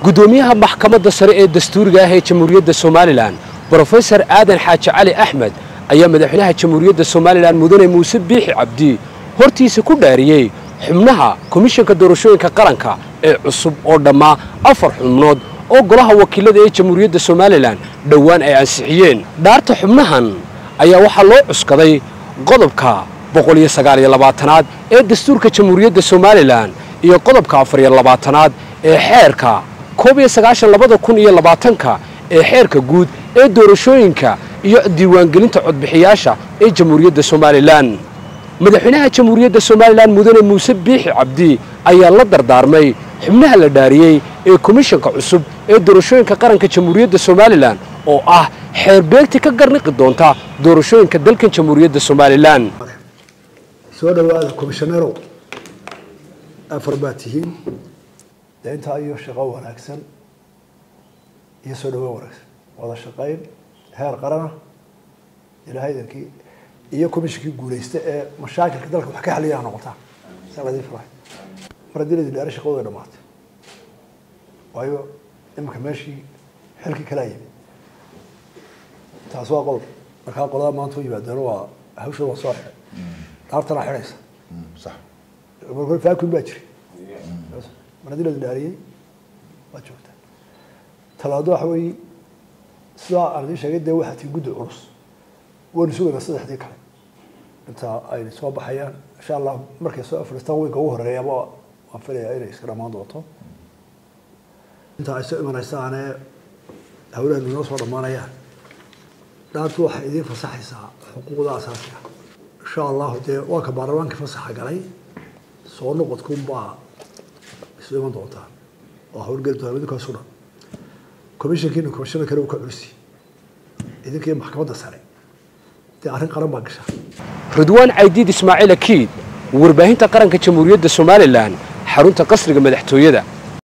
gudoomiyaha maxkamadda sare ee dastuuriga ah ee jamhuuriyadda somalilan brofesor aadan xaaji cali axmed ayaa madaxweynaha jamhuuriyadda somalilan mudane muuse biixi cabdi hortiisa ku dhaariyey xubnaha komishanka doorashooyinka qaranka ee cusub oo dhammaa afar xubnood oo golaha wakiilada ee jamhuuriyadda somalilan dhowaan ay ansixiyeen dhaarta xubnahan ayaa waxaa loo cuskaday qodobka boqoliyo sagaaliyo labaatanaad ee dastuurka jamhuuriyadda somalilan iyo qodobka afariyo labaatanaad ee xeerka koob iyo sagaashan labada kun iyo labaatanka ee xeerka guud ee doorashooyinka iyo diiwaangelinta codbixiyaasha ee jamhuuriyadda somalilan madaxweynaha jamhuuriyadda somalilan mudane muuse biixi cabdi ayaa la dardaarmay xubnaha la dhaariyey ee komishanka cusub ee doorashooyinka qaranka jamhuuriyadda somalilan oo ah xeer beegti ka garniqi doonta doorashooyinka dalkan jamhuuriyadda somalilan soo dhawaada komishaneerow afar baa tihiin dee intaa iyo shaqo wanaagsan iyo soo dhawaan wanaagsan wada shaqayn heer qarana ilaahaydankii iyo komishinkii guulaysta ee mashaakilka dalka wax ka xaliyaa noqotaa sanadii farax mar haddii la dhaari shaqadooda dhamaatay waayo iminka meeshii xilkii kalaa yimid taas waa qodob markaa qolada maanta u yimaadeen waa hawshooda waa soo xidhay dhaartana xidhaysa marka faakun baa jiray mar haddii la dhaariyey waad joogtaa talaado waxa weeye sidaa aan idiin sheegay dee waxaa tii guddi culus waynu sugaynaa saddexdii kale inta ay soo baxayaan insha allah markay soo afristaan weynka ugu horeeyaba waan filayaa inay iska dhamaan doonto inta ay soo imanaysaane hawlahan inoo soo dhammaanayaan dhaantu waxay idiin fasaxaysaa xuquuqda asaasiga insha allahu dee waa ka baarlamaankii fasaxa galay soo noqodkunbaa isu iman doontaan oo hawlgeli doonaa idinkaasu dhan commissionkiina commissioner kale uu ka culisi idinkii maxkamadda sare dee arrin qaran baa gasha ridwaan caydiid ismaaciil akiid warbaahinta qaranka jamhuuriyadda somalilan xarunta qasriga madaxtooyada